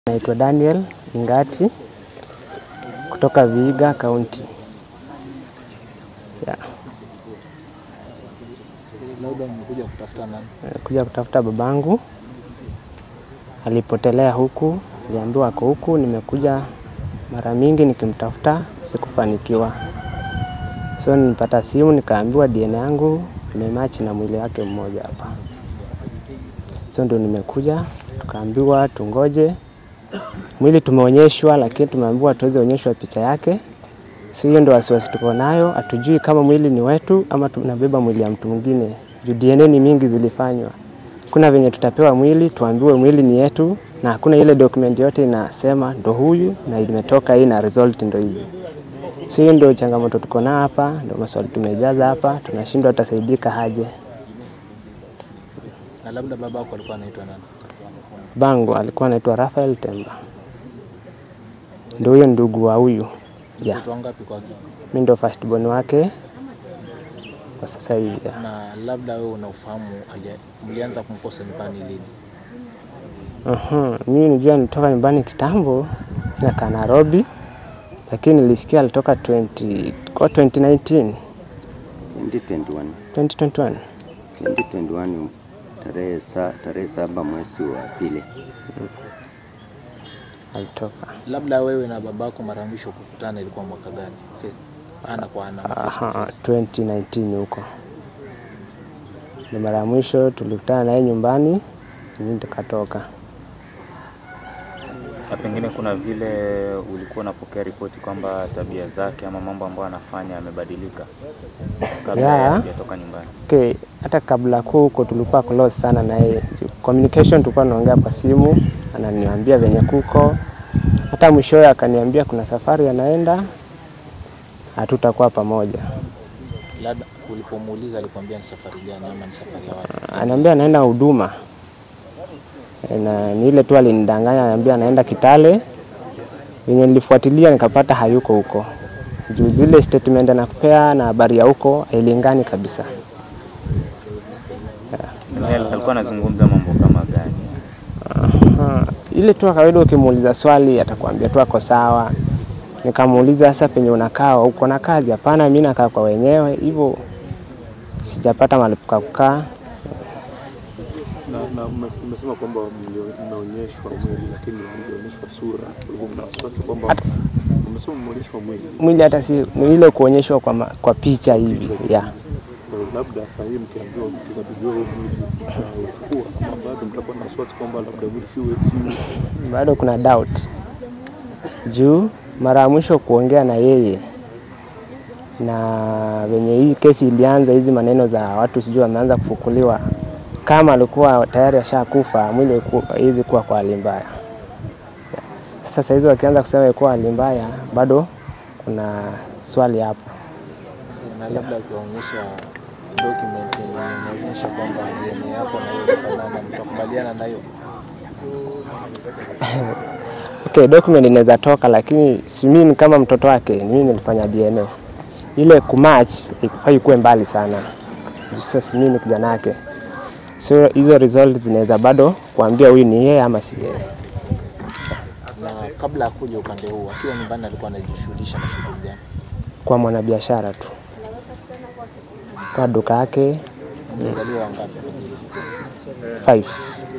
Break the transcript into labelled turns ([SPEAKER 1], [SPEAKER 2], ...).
[SPEAKER 1] Naitwa Daniel Ingati kutoka Vihiga County. Yeah.
[SPEAKER 2] Labda mmekuja kutafuta nani?
[SPEAKER 1] Kuja kutafuta babangu, alipotelea huku, niliambiwa ako huku. Nimekuja mara mingi nikimtafuta, sikufanikiwa. So nilipata simu nikaambiwa DNA yangu imemachi na mwili wake mmoja hapa. So ndio nimekuja, tukaambiwa tungoje mwili tumeonyeshwa, lakini tumeambiwa tuweze onyeshwa picha yake. Si hiyo ndio wasiwasi tuko nayo, hatujui kama mwili ni wetu ama tunabeba mwili ya mtu mwingine. Juu DNA ni mingi zilifanywa, kuna venye tutapewa mwili tuambiwe mwili ni yetu, na hakuna ile document yote inasema ndo huyu na imetoka hii na result ndo hizi. Si hiyo ndio changamoto tuko nayo hapa, ndio maswali tumejaza hapa, tunashindwa tutasaidika aje.
[SPEAKER 2] Na labda baba yako alikuwa anaitwa nani?
[SPEAKER 1] Bango alikuwa anaitwa Raphael Temba, ndio huyo ndugu wa huyu yeah.
[SPEAKER 2] Watoto wangapi kwake?
[SPEAKER 1] Mi ndo first born wake kwa sasa hivi yeah.
[SPEAKER 2] Na labda wewe unaufahamu alia- mlianza kumkosa nyumbani lini?
[SPEAKER 1] Aha, mimi nijua nilitoka nyumbani kitambo nakaa Nairobi, lakini nilisikia alitoka 20, kwa 2019
[SPEAKER 3] 2021
[SPEAKER 1] 2021
[SPEAKER 3] 2021 tarehe sa, tarehe saba mwezi wa pili
[SPEAKER 1] alitoka.
[SPEAKER 2] Labda wewe na babako mara mwisho kukutana ilikuwa mwaka gani? Fe- Ana kwa ana. ama face to
[SPEAKER 1] Aha,
[SPEAKER 2] face?
[SPEAKER 1] 2019 huko ni mara ya mwisho tulikutana naye nyumbani, mimi tukatoka.
[SPEAKER 4] na pengine kuna vile ulikuwa unapokea ripoti kwamba tabia zake ama mambo ambayo anafanya yamebadilika kabla
[SPEAKER 1] Yeah.
[SPEAKER 4] hajatoka nyumbani.
[SPEAKER 1] Okay, hata kabla kuu huko tulikuwa close sana na yeye. Communication tulikuwa tunaongea kwa simu, ananiambia venye kuko. Hata mwishowe akaniambia kuna safari anaenda, hatutakuwa pamoja.
[SPEAKER 2] Labda ulipomuuliza alikwambia ni safari gani ama ni safari ya wapi?
[SPEAKER 1] Anaambia anaenda huduma E, na ni ile tu alinidanganya, anaambia anaenda Kitale. Venye nilifuatilia nikapata hayuko huko, juu zile statement anakupea na habari ya huko hailingani kabisa.
[SPEAKER 4] Pengine alikuwa anazungumza mambo kama gani?
[SPEAKER 1] Aha, ile tu kawaida, ukimuuliza swali atakwambia tu ako sawa. Nikamuuliza sasa, penye unakaa uko na kazi? Hapana, mimi nakaa kwa wenyewe, hivyo sijapata mahali pa kukaa.
[SPEAKER 5] na, na umes- umesema kwamba mlio- mmeonyeshwa mwili lakini hamjaonyeshwa sura. Kwa hivyo mna wasiwasi kwamba umesema mmeonyeshwa mwili,
[SPEAKER 1] Mwili hata si ni ile kuonyeshwa kwa, ma- kwa picha hivi yeah.
[SPEAKER 5] Kwa hiyo labda saa hii mkiambiwa mkikabidhiwa huu mwili mtauchukua, ama bado mtakuwa na wasiwasi kwamba labda mwili si we- si we-
[SPEAKER 1] bado kuna doubt juu mara ya mwisho kuongea na yeye na venye hii kesi ilianza, hizi maneno za watu sijui wameanza kufukuliwa, kama alikuwa tayari ashakufa, mwili haiku- haiwezi kuwa kwa hali mbaya. Sasa hizo wakianza kusema ilikuwa hali mbaya, bado kuna swali hapo.
[SPEAKER 2] Na labda ukiwaonyesha document yenye inaonyesha kwamba DNA yako na hiyo inafanana, mtakubaliana na hiyo?
[SPEAKER 1] Okay, document inaweza toka, lakini si mimi ni kama mtoto wake, ni mimi nilifanya DNA. Ile kumatch ikufai kuwe mbali sana. Juu Sasa si mimi ni kijana wake, so hizo result zinaweza bado kuambia huyu ni yeye ama si yeye.
[SPEAKER 2] Na kabla ya kuja upande huu, akiwa nyumbani alikuwa anajishughulisha na shughuli gani?
[SPEAKER 1] Kwa mwanabiashara tu, kwa duka yake
[SPEAKER 2] Mzaliwa wangapi pengine?
[SPEAKER 1] five